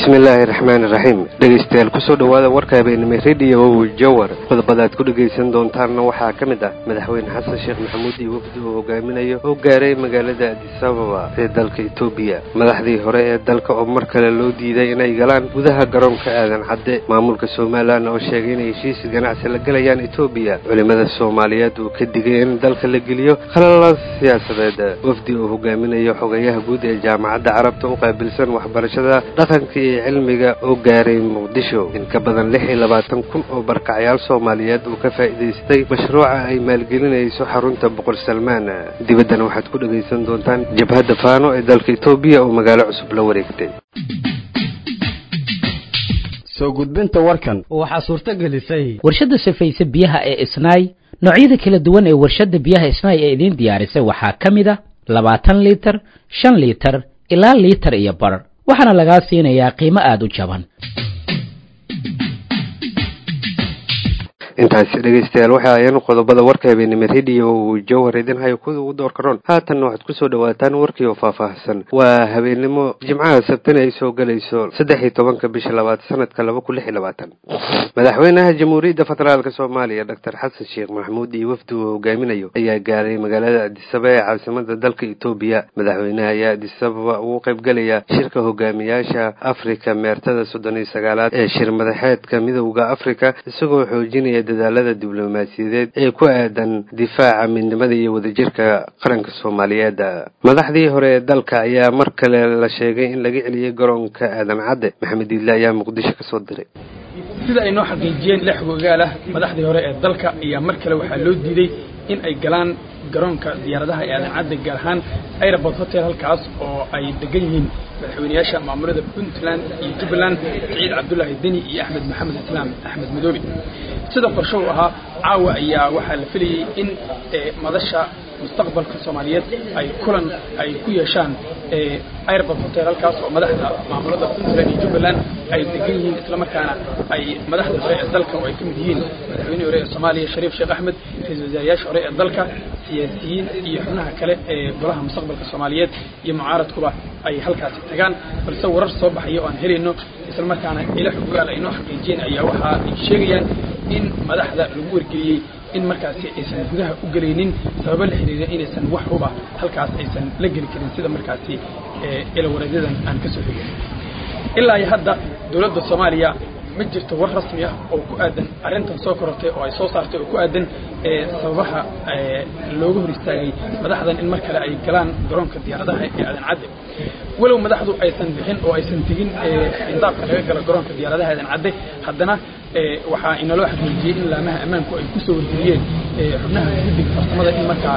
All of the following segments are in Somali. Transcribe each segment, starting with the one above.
bismillaahi raxmaani raxiim dhegaystayaal kusoo dhowaada warka habeenimo rediyo jawar qodobada aad ku dhegaysan doontaanna waxaa ka mid ah madaxweyne xasan sheekh maxamuud iyo wafdi uu hogaaminayo oo gaaray magaalada adisababa ee dalka etoobiya madaxdii hore ee dalka oo mar kale loo diiday inay galaan gudaha garoonka aadan cadde maamulka somalilan oo sheegay inay heshiis ganacsi la galayaan etoobiya culimada soomaaliyeed uu ka digay in dalka la geliyo khalala siyaasadeed wafdi uu hogaaminayo xogayaha guud ee jaamacadda carabta u qaabilsan waxbarashada dhaqanka iyo cilmiga oo gaaray muqdisho in ka badan lix iyo labaatan kun oo barkacyaal soomaaliyeed uu ka faa'iidaystay mashruuca ay maalgelinayso xarunta boqor salmaan dibaddana waxaad ku dhegaysan doontaan jabhadda faano ee dalka etoobiya oo magaalo cusub la wareegtay soo gudbinta warkan waxaa suurto gelisay warshadda safayse biyaha ee isnaay noocyada kala duwan ee warshadda biyaha isnaay ee idiin diyaarisay waxaa ka mid a labaatan liitar shan liitar ilaa liitar iyo bar waxaana lagaa siinayaa qiimo aada u jaban intaasi dhegaystayaal waxa ayaan qodobada warka habeenimo rediyo uu jawhar idin hayo kuda ugu door karoon haatanna waxaad kusoo dhawaataan warkii oo faahfaahsan waa habeenimo jimcaha sabtana ay soo gelayso saddex iyo tobanka bisha labaad sanadka laba kun lix iyo labaatan madaxweynaha jamhuuriyadda federaalk soomaaliya doctor xasan sheekh maxamuud iyo wafdi uu hogaaminayo ayaa gaaray magaalada adisaba ee caasimada dalka etoobiya madaxweynaha ayaa adisababa ugu qaybgelaya shirka hogaamiyaasha afrika meertada soddon iyo sagaalaad ee shir madaxeedka midowda afrika isagoo xoojinaya dadaalada diblomaasiyadeed ee ku aadan difaaca midnimada iyo wadajirka qaranka soomaaliyeed madaxdii hore ee dalka ayaa mar kale la sheegay in laga celiyey garoonka aadan cadde maxamed iidle ayaa muqdisho kasoo diray sida ay noo xaqiijiyeen lix gogaal ah madaxdii hore ee dalka ayaa mar kale waxaa loo diiday in ay galaan garoonka diyaaradaha ee aadan cadde gaar ahaan airport hotel halkaas oo ay degan yihiin madaxweynayaasha maamulada puntland iyo jubbaland saciid cabdulaahi deni iyo axmed maxamed islaam axmed madoobe sida qorsho u ahaa caawa ayaa waxaa la filayey in madasha mustaqbalka soomaaliyeed ay kulan ay ku yeeshaan airbort hotel halkaas oo madaxda maamulada puntland iyo jubbaland ay degan yihiin islamarkaana ay madaxda hore ee dalka oo ay ka mid yihiin madaxweynihii hore ee soomaaliya shariif sheekh axmed ra-isul wasaarayaasha hore ee dalka siyaasiyiin iyo xubnaha kale ee golaha mustaqbalka soomaaliyeed iyo mucaaradkuba ay halkaasi tagaan balse warar soo baxaya oo aan helayno islamarkaana ila xogaal ay noo xaqiijiyeen ayaa waxa ay sheegayaan in madaxda lagu wargeliyey in markaasi aysan gudaha u gelaynin sababo la xiriira inaysan wax huba halkaas aysan la geli karin sida markaasi ilawareedyadan aan ka soo xigay ilaa iyo hadda dowladda soomaaliya ma jirto war rasmi ah oo ku aadan arrintan soo korortay oo ay soo saartay oo ku aadan sababaha looga hor istaagay madaxdan in mar kale ay galaan garoonka diyaaradaha ee aadan cadde walow madaxdu aysan bixin oo aysan tegin xindaabka laga galo garoonka diyaaradaha aadan cadde haddana waxaa inaloo xaqiijiyey in laamaha ammaanku ay kusoo wargeliyeen xubnaha guddiga farsamada in markaa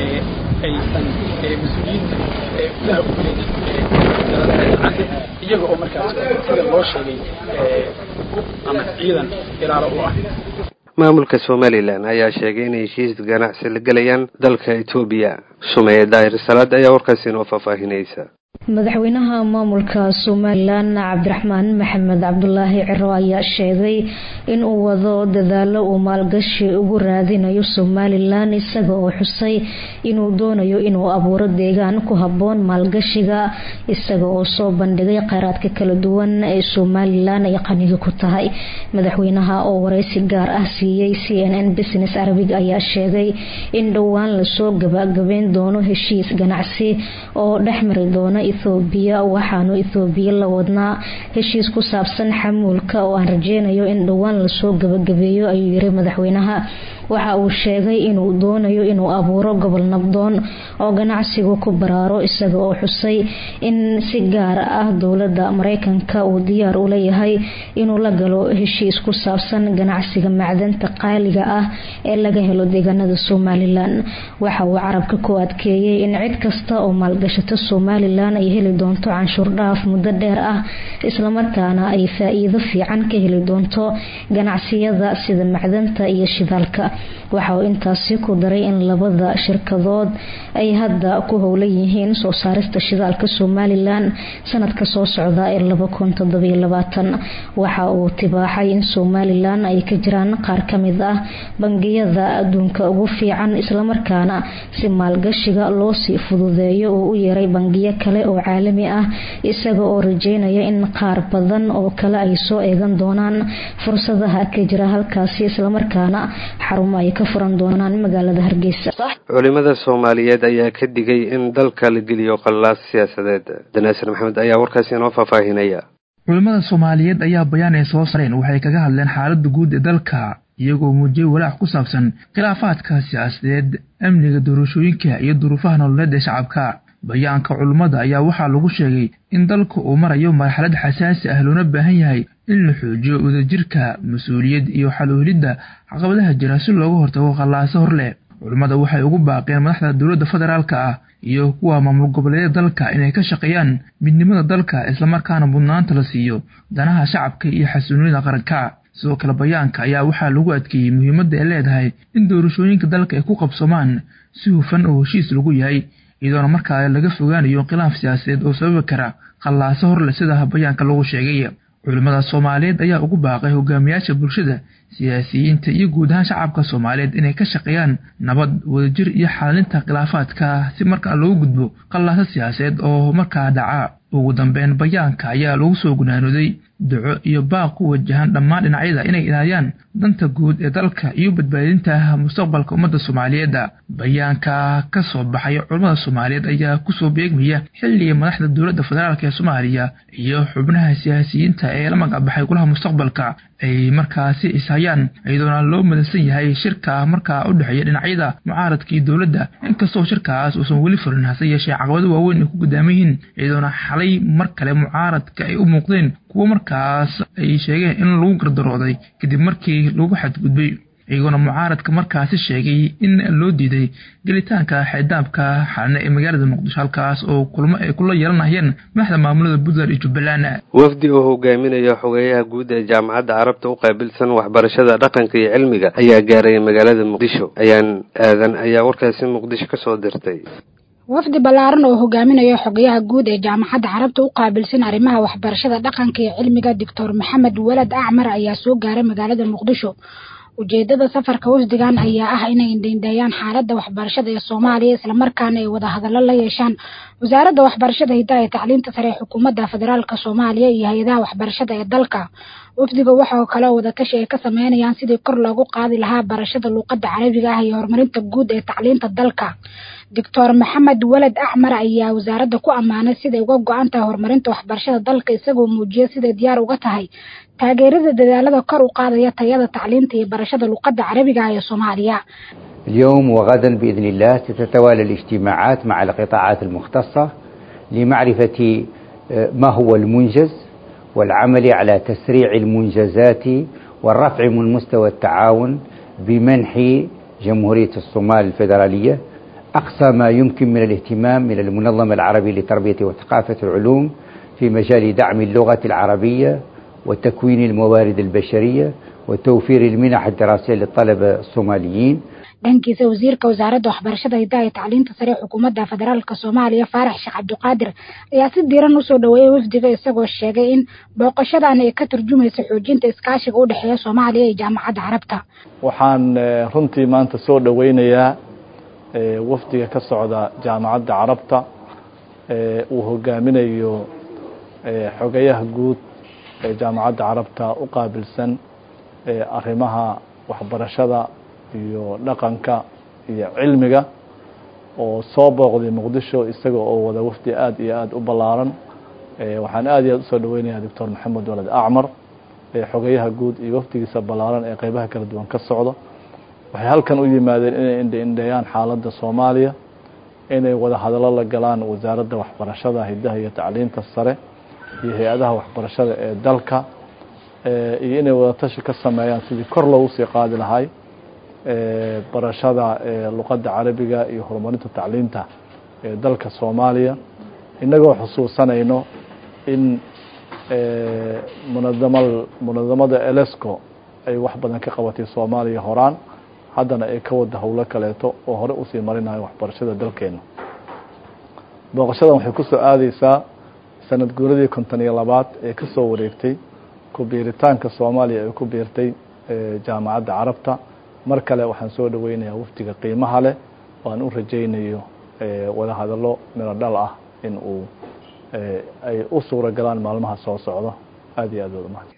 aysan mas-uuliyiinta gudaha u gelin diyaaradaha aadan cadde iyaga oo markaas sida loo sheegay ama ciidan ilaalo u ah maamulka somalilan ayaa sheegay inay heshiis ganacsi la gelayaan dalka etoobiya sumeeye daahir salaad ayaa warkaasi inoo faahfaahinaysa madaxweynaha maamulka somalilan cabdiraxmaan maxamed cabdulaahi ciro ayaa sheegay in uu wado dadaalo uu maalgashi ugu raadinayo somalilan isaga oo xusay inuu doonayo inuu abuuro deegaan ku haboon maalgashiga isaga oo soo bandhigay kheyraadka kala duwan ee somalilan ay qaniga ku tahay madaxweynaha oo wareysi gaar ah siiyey c n n business arabig ayaa sheegay in dhowaan lasoo gabagabeyn doono heshiis ganacsi oo dhexmari doona ethoobiya waxaanu ethoobiya la wadnaa heshiis ku saabsan xamuulka oo aan rajeynayo in dhowaan lasoo gabagabeeyo ayuu yiri madaxweynaha waxa uu sheegay inuu doonayo inuu abuuro gobol nabdoon oo ganacsigu ku baraaro isaga oo xusay in si gaar ah dowlada mareykanka uu diyaar u leeyahay inuu la galo heshiis ku saabsan ganacsiga macdanta qaaliga ah ee laga helo deegaanada somalilan waxa uu carabka ku adkeeyey in cid kasta oo maalgashato somalilan ay heli doonto canshuur dhaaf muddo dheer ah islamarkaana ay faa-iido fiican ka heli doonto ganacsiyada sida macdanta iyo shidaalka waxa uu intaasi ku daray in labada shirkadood ay hadda ku howlan yihiin soo saarista shidaalka somalilan sanadka soo socda ee waxa uu tibaaxay in somalilan ay ka jiraan qaar kamid ah bangiyada adduunka ugu fiican islamarkaana si maalgashiga loosii fududeeyo uu u yeeray bangiyo kale oo caalami ah isaga oo rajeynaya in qaar badan oo kale ay soo eegan doonaan fursadaha ka jira halkaasi islamarkaana xarumo ay ka furan doonaan magaalada hargeysa culimada soomaaliyeed ayaa ka digay in dalka la geliyo qallaas siyaasadeed danaasir maxamed ayaa warkaasi inoo faahfaahinaya culimmada soomaaliyeed ayaa bayaan ay soo sareen waxay kaga hadleen xaaladda guud ee dalka iyagoo muujiyey walaac ku saabsan khilaafaadka siyaasadeed amniga doorashooyinka iyo duruufaha nololeed ee shacabka bayaanka culummada ayaa waxaa lagu sheegay in dalka uu marayo marxalad xasaasi ah loona baahan yahay in la xoojiyo wadajirka mas-uuliyad iyo xaloohelidda caqabadaha jira si looga hortago khallaaso hor leh culummada waxay ugu baaqeen madaxda dowladda federaalka ah iyo kuwa maamul goboleedyada dalka inay ka shaqeeyaan midnimada dalka islamarkaana mudnaanta la siiyo danaha shacabka iyo xasuuniyada qaranka sidoo kale bayaanka ayaa waxaa lagu adkeeyey muhiimadda ay leedahay in doorashooyinka dalka ay ku qabsomaan si hufan oo heshiis lagu yahay iyadoona markaa laga fogaanayo khilaaf siyaasadeed oo sababi kara khallaaso horleh sida bayaanka lagu sheegay culimmada soomaaliyeed ayaa ugu baaqay hogaamiyaasha bulshada siyaasiyiinta iyo guud ahaan shacabka soomaaliyeed inay ka shaqeeyaan nabad wadajir iyo xalinta khilaafaadka si markaa loogu gudbo khallaaso siyaasadeed oo markaa dhaca ugu dambeyn bayaanka ayaa lagu soo gunaanooday duco iyo baaq ku wajahan dhammaan dhinacyada inay ilaaliyaan danta guud ee dalka iyo badbaadinta mustaqbalka ummadda soomaaliyeed bayaanka ka soo baxay culammada soomaaliyeed ayaa kusoo beegmaya xilliga madaxda dowladda federaalk ee soomaaliya iyo xubnaha siyaasiyiinta ee la magacbaxay golaha mustaqbalka ay markaasi ishayaan iyadoona loo madalsan yahay shirka markaa u dhexeeya dhinacyada mucaaradka iyo dowladda inkastoo shirkaas uusan weli furin hase yeeshee caqabado waaweyn ay ku gudaaman yihiin iyadoona xalay mar kale mucaaradka ay u muuqdeen kuwo markaas ay sheegeen in lagu gardarooday kadib markii lagu xadgudbay iyagoona mucaaradka markaasi sheegay in loo diiday gelitaanka xeedaabka xalne ee magaalada muqdisho halkaas oo kulmo ay kula yeelanayeen madaxda maamulada puntland iyo jubbaland wafdi oo hogaaminaya xogeeyaha guud ee jaamacadda carabta u qaabilsan waxbarashada dhaqanka iyo cilmiga ayaa gaaray magaalada muqdisho ayaan aadan ayaa warkaasi muqdisho kasoo dirtay wafdi ballaaran oo hogaaminayo xogayaha guud ee jaamacadda carabta u qaabilsan arrimaha waxbarashada dhaqanka iyo cilmiga doctor maxamed walad acmar ayaa soo gaaray magaalada muqdisho ujeedada safarka wafdigan ayaa ah inay indheindheeyaan xaaladda waxbarashada ee soomaaliya islamarkaana ay wada hadallo la yeeshaan wasaaradda waxbarashada hidaha ee tacliinta sare ee xukuumadda federaalk soomaaliya iyo hay-adaha waxbarashada ee dalka wafdiga waxaoo kale wadatashi ay ka sameynayaan sidii kor loogu qaadi lahaa barashada luuqadda carabiga ah iyo horumarinta guud ee tacliinta dalka doctor maxamed walad acmar ayaa wasaaradda ku ammaanay siday uga go-an tahay horumarinta waxbarashada dalka isagoo muujiyay siday diyaar uga tahay taageerada dadaalada kor u qaadaya tayada tacliinta iyo barashada luuqadda carabiga ah ee soomaaliya اليوم وغدا بإذن الله ستتوالى الاجتماعات مع القطاعات المختصة لمعرفة ما هو المنجز والعمل على تسريع المنجزات والرفع من مستوى التعاون بمنح جمهورية الصومال الفيدرالية أقصى ما يمكن من الاهتمام من المنظمة العربية لتربية وثقافة العلوم في مجال دعم اللغة العربية وتكوين الموارد البشرية وتوفير المنح الدراسية للطلبة الصوماليين dhankiisa wasiirka wasaaradda waxbarashada hidaha ee tacliinta sare xukuumadda federaalk soomaaliya faarax sheekh cabdiqaadir ayaa si diiran usoo dhaweeyay wafdiga isagoo sheegay in booqashadan ay ka turjumayso xoojinta iskaashiga u dhexeeya soomaaliya iyo jaamacadda carabta waxaan runtii maanta soo dhoweynayaa wafdiga ka socda jaamacadda carabta uu hogaaminayo xogayaha guud ee jaamacadda carabta u qaabilsan arrimaha waxbarashada iyo dhaqanka iyo cilmiga oo soo booqday muqdisho isaga oo wada wafdi aada iyo aada u ballaaran waxaan aada iyo aada usoo dhaweynayaa doctor maxamed walad acmar xogayaha guud iyo wafdigiisa ballaaran ee qeybaha kala duwan ka socda waxay halkan u yimaadeen inay indhaindheeyaan xaaladda soomaaliya inay wada hadallo la galaan wasaaradda waxbarashada hidaha iyo tacliinta sare iyo hay-adaha waxbarashada ee dalka iyo inay wadatashi ka sameeyaan sidii kor loogu sii qaadi lahay barashada luqadda carabiga iyo horumarinta tacliinta ee dalka soomaaliya innagoo xusuusanayno in munadama munadamada elesco ay wax badan ka qabatay soomaaliya horaan haddana ay ka wada howlo kaleeto oo hore usii marinayo waxbarashada dalkeena booqashadan waxay ku soo aadeysaa sanad guuradii konton iyo labaad ee ka soo wareegtay ku biiritaanka soomaaliya ay ku biirtay jaamacadda carabta mar kale waxaan soo dhoweynayaa wafdiga qiimaha leh oo aan u rajaynayo wada hadallo miro dhal ah in uu ay u suura galaan maalmaha soo socda aada iyo aad wada mahad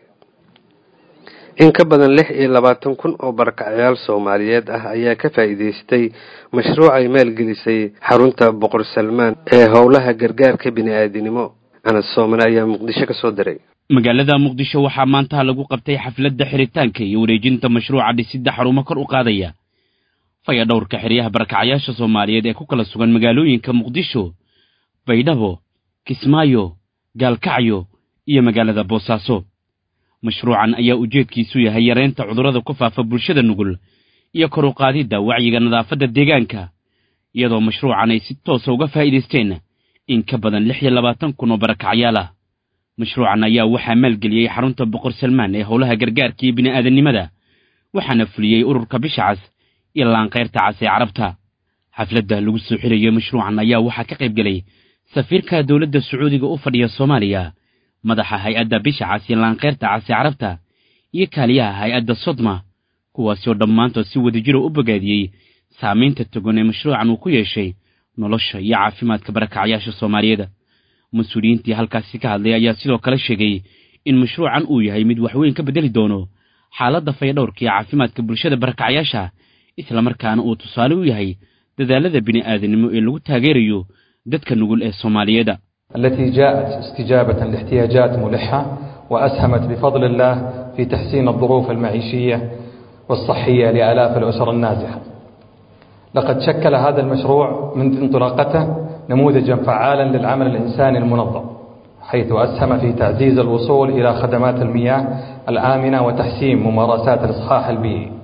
in ka badan lix iyo labaatan kun oo barakacyaal soomaaliyeed ah ayaa ka faa'iidaystay mashruuc ay maalgelisay xarunta boqor salmaan ee howlaha gargaarka bini-aadinimo anas soomane ayaa muqdisho ka soo diray magaalada muqdisho waxaa maanta lagu qabtay xafladda xiritaanka iyo wareejinta mashruuca dhisidda xarumo kor u qaadaya faya dhowrka xeryaha barakacyaasha soomaaliyeed ee ku kala sugan magaalooyinka muqdisho baydhabo kismaayo gaalkacyo iyo magaalada boosaaso mashruucan ayaa ujeedkiisu yahay yareynta cudurrada ku faafa bulshada nugul iyo kor u qaadidda wacyiga nadaafadda deegaanka iyadoo mashruucan ay si toosa uga faa'iidaysteen in ka badan lix iyo labaatan kun oo barakacyaal ah mashruucan ayaa waxaa maalgeliyey xarunta boqor salmaan ee howlaha gargaarka iyo bini'aadannimada waxaana fuliyey ururka bisha cas iyo laanqayrta cas ee carabta xafladda lagu soo xirayo mashruucan ayaa waxaa ka qayb gelay safiirka dowladda sacuudiga u fadhiya soomaaliya madaxa hay-adda bisha cas iyo laanqayrta cas ee carabta iyo kaaliyaha hay-adda sodma kuwaasi oo dhammaantood si wadajiro u bogaadiyey saamaynta togan ee mashruucan uu ku yeeshay nolosha iyo caafimaadka barakacyaasha soomaaliyeed mas-uuliyiintii halkaasi ka hadlay ayaa sidoo kale sheegay in mashruucan uu yahay mid waxweyn ka beddeli doono xaaladda fayadhowrka iyo caafimaadka bulshada barakacyaasha islamarkaana uu tusaale u yahay dadaalada bini'aadanimo ee lagu taageerayo dadka nugul ee soomaaliyeeda التي جاءت استجابة لاحتياجات ملحة وأسهمت بفضل الله في تحسين الظروف المعيشية والصحية لآلاف الأسر النازحة لقد شكل هذا المشروع منذ انطلاقته نموذجا فعالا للعمل الإنساني المنظم حيث أسهم في تعزيز الوصول إلى خدمات المياه الآمنة وتحسين ممارسات الإصحاح البيئي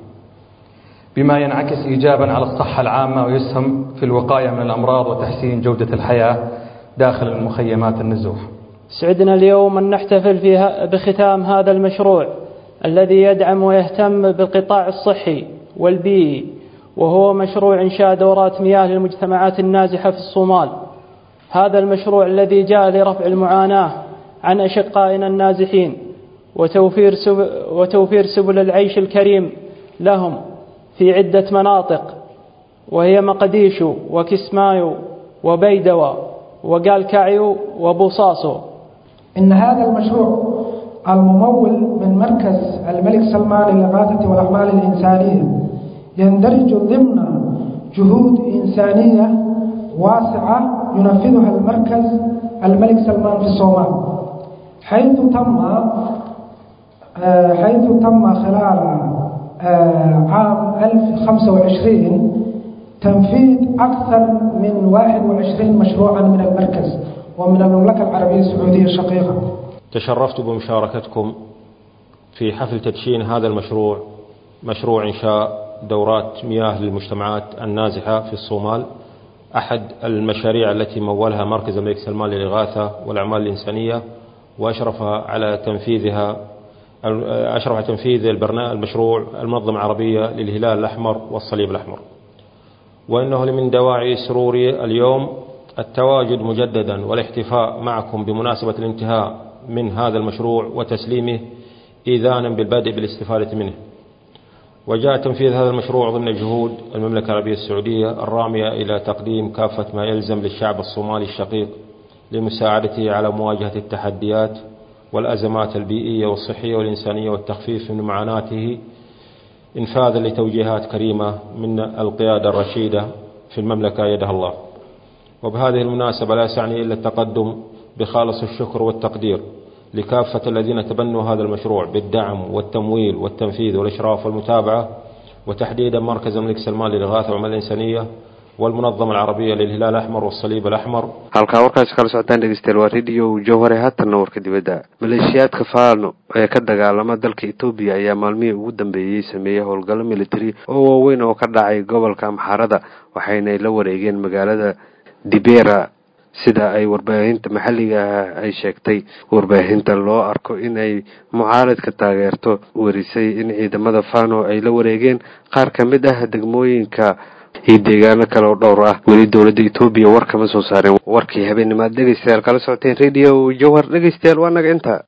بما ينعكس إيجابا على الصحة العامة ويسهم في الوقاية من الأمراض وتحسين جودة الحياة داخل المخيمات النزوح سعدنا اليوم أن نحتفل فيها بختام هذا المشروع الذي يدعم ويهتم بالقطاع الصحي والبيئي وهو مشروع إنشاء دورات مياه للمجتمعات النازحة في الصومال هذا المشروع الذي جاء لرفع المعاناة عن أشقائنا النازحين وتوفير سبل, وتوفير سبل العيش الكريم لهم في عدة مناطق وهي مقديشو وكسمايو وبيدوى وقالكعيو وبوصاصو إن هذا المشروع الممول من مركز الملك سلمان للإغاثة والأعمال الإنسانية يندرج ضمن جهود إنسانية واسعة ينفذها المركز الملك سلمان في الصومال حيث تم حيث تم خلال عام 1025 تنفيذ أكثر من 21 مشروعا من المركز ومن المملكة العربية السعودية الشقيقة تشرفت بمشاركتكم في حفل تدشين هذا المشروع مشروع إنشاء دورات مياه للمجتمعات النازحة في الصومال أحد المشاريع التي مولها مركز الملك سلمان للإغاثة والأعمال الإنسانية وأشرف على تنفيذها أشرف على تنفيذ البرنامج المشروع المنظمة العربية للهلال الأحمر والصليب الأحمر وإنه من دواعي سروري اليوم التواجد مجددا والاحتفاء معكم بمناسبة الانتهاء من هذا المشروع وتسليمه إيذانا بالبدء بالاستفادة منه وجاء تنفيذ هذا المشروع ضمن جهود المملكة العربية السعودية الرامية إلى تقديم كافة ما يلزم للشعب الصومالي الشقيق لمساعدته على مواجهة التحديات والأزمات البيئية والصحية والإنسانية والتخفيف من معاناته إنفاذا لتوجيهات كريمة من القيادة الرشيدة في المملكة يدها الله وبهذه المناسبة لا يسعني إلا التقدم بخالص الشكر والتقدير لكافة الذين تبنوا هذا المشروع بالدعم والتمويل والتنفيذ والإشراف والمتابعة وتحديدا مركز الملك سلمان للإغاثة والعمل الإنسانية والمنظمة العربية للهلال الأحمر والصليب الأحمر halkaa warkaasi kala socotaan dhegeystayaal waa radio jowhare haatanna warka dibadda maleeshiyaadka faano ee ka dagaalama dalka etoobiya ayaa maalmihii ugu dambeeyey sameeyey howlgallo militari oo waaweyn oo ka dhacay gobolka amxaarada waxayna la wareegeen magaalada dibera sida ay warbaahinta maxalliga ah ay sheegtay warbaahinta loo arko inay mucaaradka taageerto warisay in ciidamada fano ay la wareegeen qaar ka mid ah degmooyinka iyo deegaano kale oo dhowr ah weli dowladda etoobiya war kama soo saareen warkii habeenimaad dhegeystayaal kala socoteen radio jowhar dhegeystayaal waa naga inta